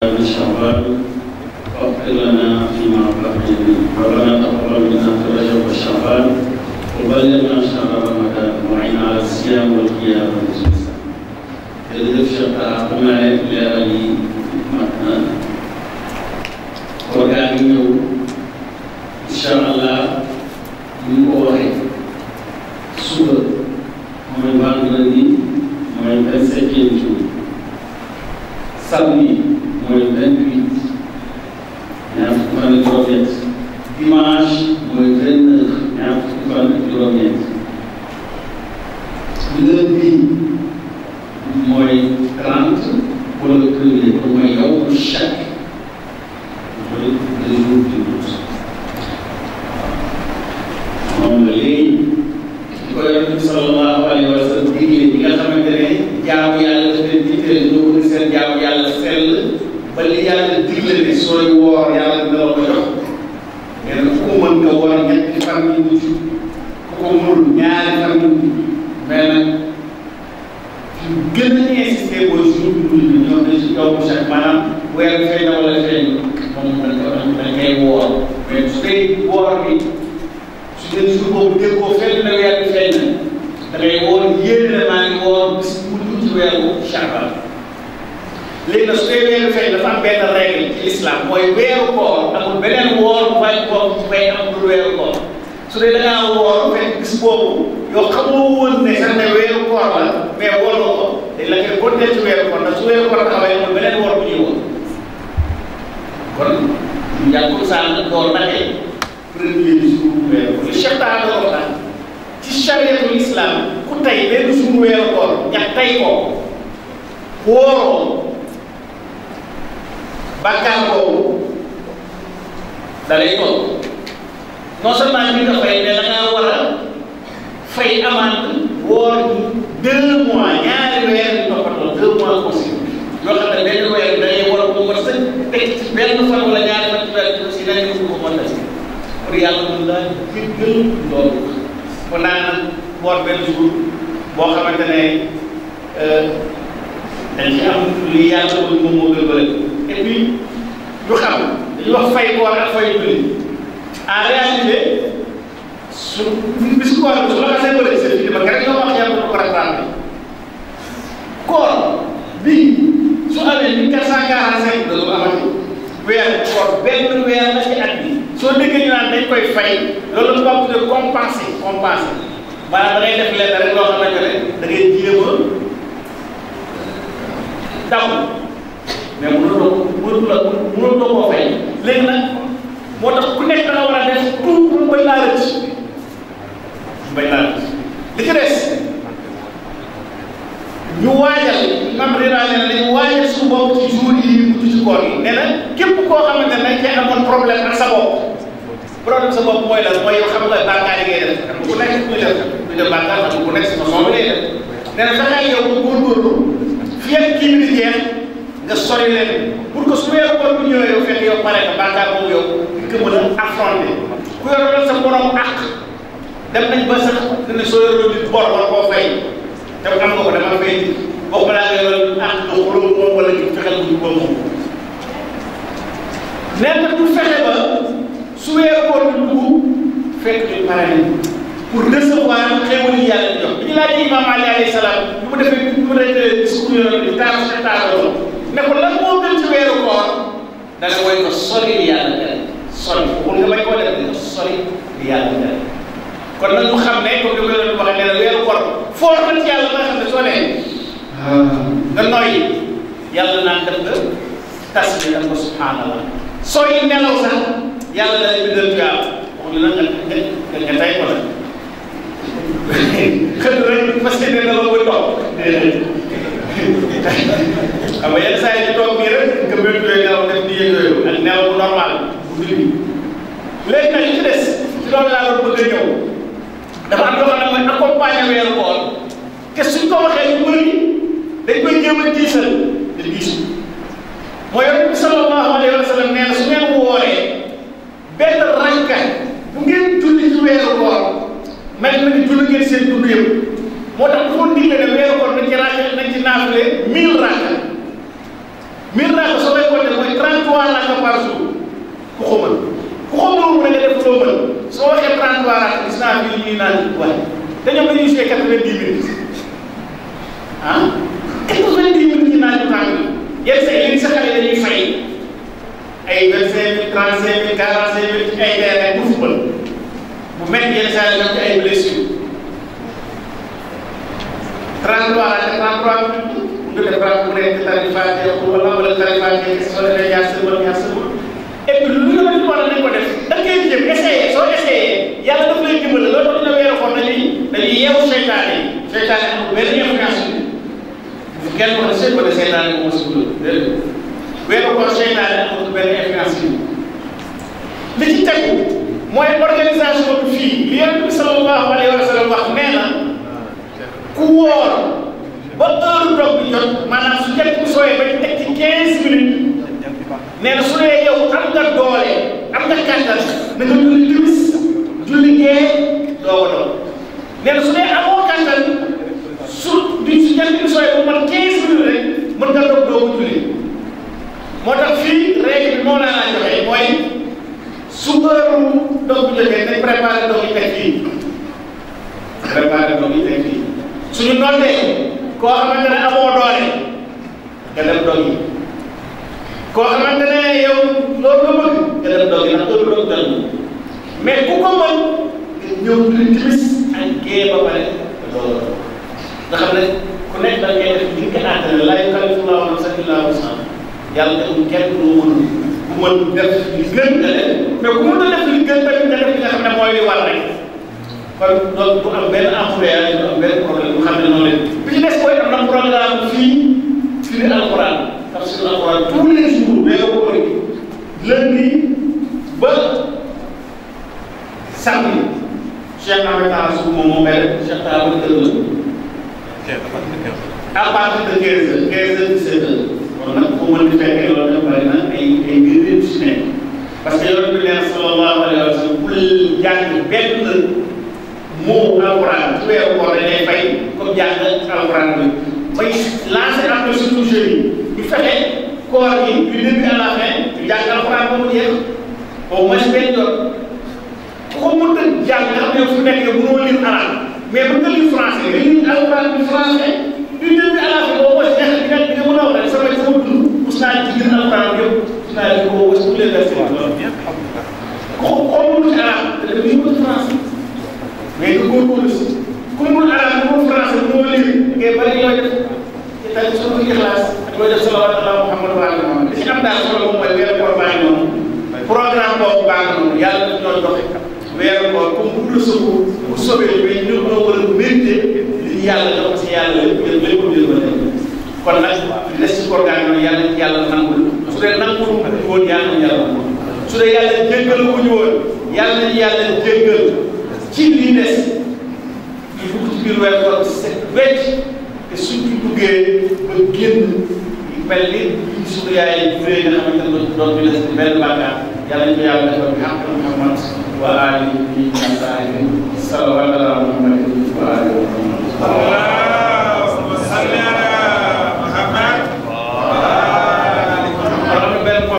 من شوال واغفر لنا فيما بقينا ربنا تقبل منا في رجب وشعبان وبلغنا شهر رمضان وعين على الصيام والقيام والجلسة jërëjëf Cheikh Talla xam naa ne leeral yi mat na koor gaa ngi ñëw incha allah ni mu ko waxee suba mooy vendredi mooy vingt septième jour samedi mooy vingt huit ñaar fukki fan ak juróom-ñett dimanche mooy vingt neuf ñaar fukki fan ak juróom-ñett lundi mooy trente wala premier kon mooy yow chaque mooy deux jours du mois moom la léegi di ko yonent bi sallallahu alayhi wa sallam digle bi nga xamante ne jaamu yàlla daf leen digle ñoo bëgg seen jaamu yàlla sell ba li yàlla digle ne sooy woor yàlla dina la ko jox nee na ku ko mën nga woor ñetti fan yi mujj ku ko mënul ñaari fan yi mujj mais nag gën a insisté mooy jour bi mujj bi ñoom dañ si yow chaque maanaam weer bi feeñ na wala feeñ moom dañ ko dañ koy woor mais su dee woor bi su dee jour boobu déggoo fenn na weer bi feeñ na da ngay woor yéene ne maa ngi woor bis bu mujj ci weeru Sha'ban léegi nag su dee weeru feeñ dafa am benn règle ci l'islam mooy weeru koor amul beneen woor bu fay koor bu fay am dul weeru koor su dee da ngaa woor fekk bis boobu yow xamoo woon ne sax ne weeru koor la mais woor nga ko dañ la koy continuer ci weeru koor ndax su weeru koor taxawee amul beneen woor bu ñuy woor kon njàngul saa nga door nake premier jour weeru koor li Cheikh Taha doon wax ci chariatul islam ku tey benn jour weeru koor ñax tey ko wóoroo bàkkaar boobu da lay toog non seulement bi nga fay mais da ngaa war a fay amande woor deux mois ñaari weer yu toppatoo deux mois consécutifs yoo xam ne benn weer da ngay war a ko mën sëñ teg ci benn fan wala ñaari fan ci weer bi si dañ ko ko mën a si pour yàlla mën laa jéggal loolu kon naa nag woor benn jour boo xamante ne dañ ci am li yàlla bëgg moom moo gën bëri et puis ñu xam dañuy wax fay koor ak fay julli en réalité su bis koor bi su la xasee bëri sa fii ba rek ñoo wax yàlla ko rattrapé koor bii su amee mille quatre cent quarante cinq da doon amati weer koor benn weer la ci at bi soo déggee ñu naan dañ koy fay loolu la tubaab tuddee compensé compensé maanaam da ngay def lenn rek loo xamante ne da ngay jéem a daw mais mënuloo mënuloo mënuloo koo fay léegi nag moo tax ku nekk da nga war a def tout pour mu bañ laa rëcc mu bañ laa rëcc li ci des ñu waajal mam rira ne na dañu waajal suñu bopp ci jour yi mujj ci koor yi nee na képp koo xamante ne dañ cee amoon problème ak sa bopp problème sa bopp mooy lan mooy yow xam nga bàkkaar yi ngay def xam nga ku nekk kuy def kuy def bàkkaar xam nga ku nekk si façon bi ngay def nee na fexeel yow nga góorgóorlu fii ak kii bi di jeex nga sori leen pour que su weeru koor bu ñëwee yow fekk yow pare nga bàkkaar boobu yow di ko mën a affronter ku yoroon sa borom àq dem nañ ba sax ne soo yoroon nit bor wala koo fay te am nga ko dama fay boo ko daa nga yoroon àq nga xuloo moom wala ñu fexeel bu ñu ko moom nee na pour fexe ba su weeru koor bi dugg fekk ñu pare nañ pour recevoir xéwal yi yàlla jox bi ñu laajee imam Ali alayhi salaam bi mu defee bi mu defee discours yoon bi taar sa taaroo ne ko lan moo gën ci weeru koor da nga woy ko sori li yàlla tere sori pour nga bañ koo def nga sori li yàlla tere kon nag mu xam ne comme li ko doon waxee ne la weeru koor foor na ci yàlla ba nga xam ne soo nee nga noyyi yàlla naan def nga tas bi def nga subhanallah sooy nelaw sax yàlla da lay bindal tuyaab wax ñu nag nga nga nga tey ko la xëy rek parce que nee na la koy toog xam nga yenn saa yi ñu toog bii rek nga bëgg yooyu nelaw def nii yooyu ak nelaw bu normal bu guddi léegi nag li ci des ci loolu laa doon bëgg a ñëw dafa am loo xam ne mooy accompagner weeru koor te suñ ko waxee ñu bëri dañ koy jéem a diisal te diisu mooy yonent bi sallallahu alayhi wa sallam nee na su ngeen wooree benn ranka bu ngeen julli ci weeru koor mel na ni julli ngeen seen dund yëpp moo tax dafa digle ne weeru koor nañ ci raaka nañ ci naafile mille raaka mille raaka soo koy compter ñuy naan waaye te ñoom dañuy joué quatre-vingt-dix minutes ah quatre-vingt-dix minutes ci naaju tàng yenn sa yenn sa xale dañuy fay ay vingt-cinq mille trente-cinq mille quarante-cinq mille ci ay terrain bu football bu métti yenn saa yi ci ay blessure 33 la 33 minutes nga def ba mu nekk tari Faatiha wala wala tari Faatiha soo defee ñaar sëbal ñaar sëbal et puis lu la war nañ ko def da ngay jëm essayé soo essayé yàlla daf lay dimbali loolu tax dina weeru xool dañuy dañuy yeewu seytaane yi seytaane amul benn influence bu kenn wax ne seen ko ne seytaane moom si dul déedéet weeru xool seytaane amul benn influence yi li ci tegu mooy organisation bi fii li yonent bi sallallahu alayhi wa sallam wax nee na ku wóor ba heure dog bi jot maanaam su jant bi sooyee ba ñu teg ci 15 minutes nee na su dee yow am nga doole am nga kàttan na nga julli timis julli gee doo ko doon nee na su dee amoo kàttan su di su jant bi sooyee ba mat 15 minutes rek mën nga dog doo ko julli moo tax fii règle bi moo laa laa joxe mooy su heure dog bi jotee nañ préparé dog yi teg fii préparé dog yi teg fii suñu noddee koo xamante ne amoo doole nga dem dog yi koo xamante ne yow loolu nga bëgg nga dem dog yi ndax heure dog dal mais ku ko mën nga ñëw julli timis ak gée ba pare loolu nga xam ne ku nekk da ngay def li nga àttale laa yukallifu llaahu nafsan illaa wus'ahaa yàlla deful kenn lu mën ku mën def li gën nga def mais ku mën a def li gën tamit nga def li nga xam ne mooy li war rek kon donc bu am benn embouteillage bu am benn problème bu xam ne noonu leen bi ci des mooy am na programme fii firi alquran tafsir alquran tous les jours mais nga ko bëri lundi ba samedi Cheikh Ahmed Talla Sow moom moo koy def Cheikh Talla ba kër la à partir de 15 heures 15 heures 17 heures kon nag bu mën di fekkee loolu dafa bari na ay ay mbir yu si nekk parce que yonent bi nee na sallallahu alayhi wa sallam bul jàng benn moo alquran su weeru koor dañ lay fay comme jàng alquran bi may lancer appel surtout jeunes yi ñu fexe koor gi du début à la fin ñu jàng alquran ba mu jeex au moins benn yoon ku ko mën a jàng nga xam ne fu nekk yow mënoo lire arabe mais mën nga lire français nga lire alquran bi français du début à la fin au moins neex di nga di nga mën a wax rek sama sama dund mos naa ci lire alquran yëpp mos naa lire au moins tous les versets ko ko mënul ci arabe te dafa yëngu français mais nga góorgóorlu si ku mun arab ku mun français moo lire ngay bari looy def ci tey sunu ixlaas ak looy def salawaat ala muhammad wa ali muhammad li ci am daal solo moom mooy weeru koor baa ngi noonu programme boobu baa ngi noonu yàlla daf ñoo joxe weeru koor comme bu dul sëbu bu sobee mais ñu ñoo war a mérité li ñu yàlla jox si yàlla lépp lépp lépp lépp lépp kon nag li des ci programme noonu yàlla ci yàlla nangul su dee nangul ko ñu woon yàlla nañu yàlla nangul su dee yàlla jéggal ko ñu woon yàlla nañu yàlla jéggal ci lii des ñu dugg ci biir weer koor set wecc te suñ ci duggee ba génn mel ni suñu yaay juree nga xamante ne doon ñu des benn bàkkaar yàlla ñu ko yàlla defal bi xam Muhammad